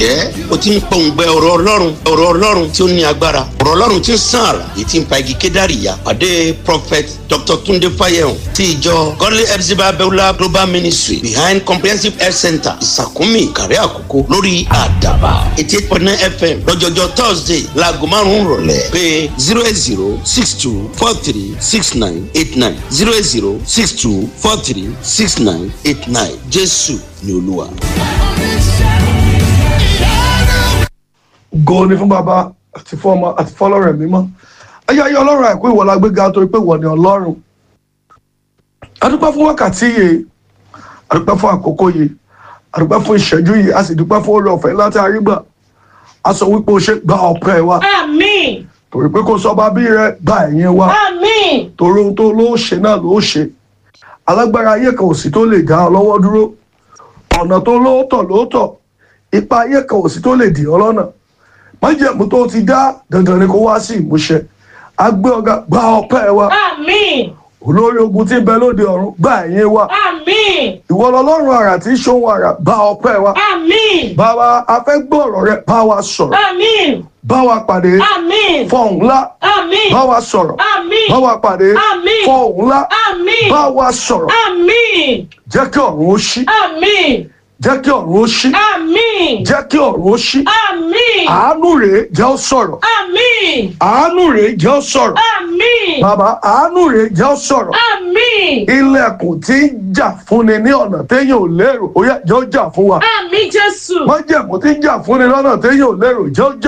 ǹjẹ́ o ti ń pòǹgbẹ ọ̀rọ̀ ọlọ́run ọ̀rọ̀ ọlọ́run tí ó ní agbára ọ̀rọ̀ ọlọ́run tí ń sàn àrà èyí tí ń pa igi kédàrí ya pàdé prophet dr tunde fayehun ti ìjọ godly epsiba beulah global ministry behind comprehensive health center ìsàkúnmí ìkàrẹ́ àkókò lórí àdàbà eighty eight point nine fm lọ́jọ́jọ́ thursday láago márùn-ún rọ̀lẹ́ pé zero eight zero six two four three six nine eight nine zero eight zero six two four three six nine eight nine jésù ni olúwa. go ni fún bàbá àti fún ọmọ àti fọlọ́rẹ̀ mímọ́ ayé ayé ọlọ́run àìkú ìwọ la gbéga torí pé ìwọ ni ọlọ́run adúpẹ́ fún wákàtí yìí adúpẹ́ fún àkókò yìí adúpẹ́ fún ìṣẹ́jú yìí a sì dúpẹ́ fún oore ọ̀fẹ́ láti àrígbà a sọ wípé o ṣe gba ọpẹ́ wa Àmín. torí pé kò sọ bàbí rẹ gba ẹ̀yìn wa Àmín. torí ohun tó ló ṣe náà ló ṣe alágbára ayé kan ò sí tó lè dá ọ lọ́wọ́ dúró ọ̀nà tó lóòótọ́ lóòótọ́ ipa ayé kan ò sí tó lè dì ọ lọ́nà májèmú tó ti dá dandan ni kó wá sí ìmúṣẹ agbé ọgá gba ọpẹ́ wa Àmín. olórí ogun tí ń bẹ lóde ọ̀run gba ẹ̀yìn wa Àmín. ìwọ lọ́lọ́run àrà tí ń ṣohun àrà gba ọpẹ́ wa Àmín. bàbá afẹ́gbọ́ ọ̀rọ̀ rẹ bá wa sọ̀rọ̀ Àmín. bá wa pàdé Àmín. fọ̀hún ńlá Àmín. bá wa sọ̀rọ̀ Àmín. bá wa pàdé Àmín. fọ̀hún ńlá Àmín. bá wa sọ̀rọ̀ Àmín. jẹ́ kí ọ̀run ó ṣí Àmín. jẹ́ kí ọ̀run ó ṣí Àmín. jẹ́ kí ọ̀run ó ṣí Àmín. àánú rèé jẹ́ ó sọ̀rọ̀ Àmín. àánú rèé jẹ́ ó sọ̀rọ̀ Àmín. bàbá àánú rèé jẹ́ ó sọ̀rọ̀ Àmín. ilẹ̀kùn tí ń jà fúnni ní ọ̀nà téèyàn ò lérò ó yá jẹ́ ó jà fún wa Àmín Jésù. májẹ̀mú tí ń jà fúnni lọ́nà téèyàn ò lérò jẹ́ ó jà